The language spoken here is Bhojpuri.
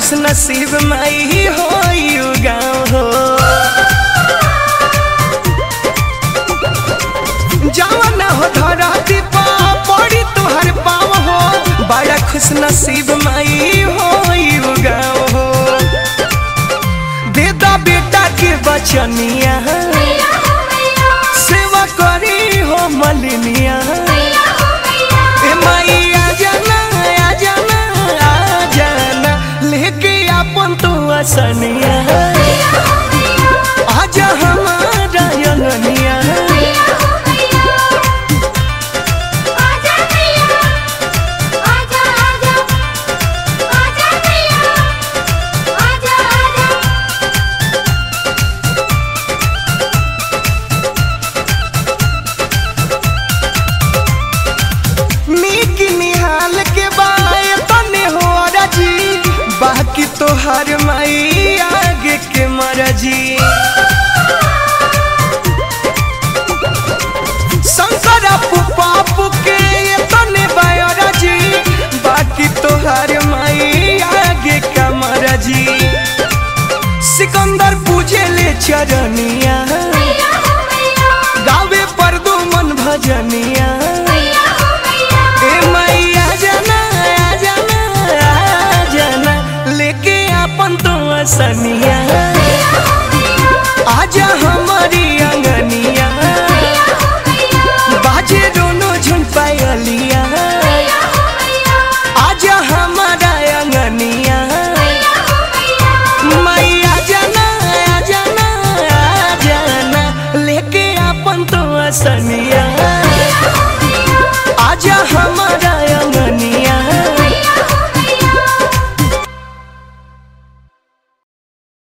खुश नसीब माई हो यू गाँव हो जवन हो धरती पा पड़ी तुहर पाव हो बड़ा खुश नसीब माई हो यू गाँव हो दे दा बेटा के बचनिया सेवा करी हो मलिनिया ए माई आ जाना आ जाना आ जाना लेके अपन तू असनिया आजा हमारा यंगनिया नीक निहाल के बाय तने हो राजी बाकी तो हर माई आगे के मरजी शंकर पापू के ये तने बाय राजी बाकी तो हर माई आगे का मरजी सिकंदर पूजे ले चरनिया गावे पर दो मन भजनिया ए मैया जाना आ जाना आ जाना लेके अपन तो असनिया आजा हमारी अंगनिया बाजे दोनों झुन पायलिया आजा हमारा अंगनिया मैया जाना आ जाना आ जाना लेके अपन तो असनिया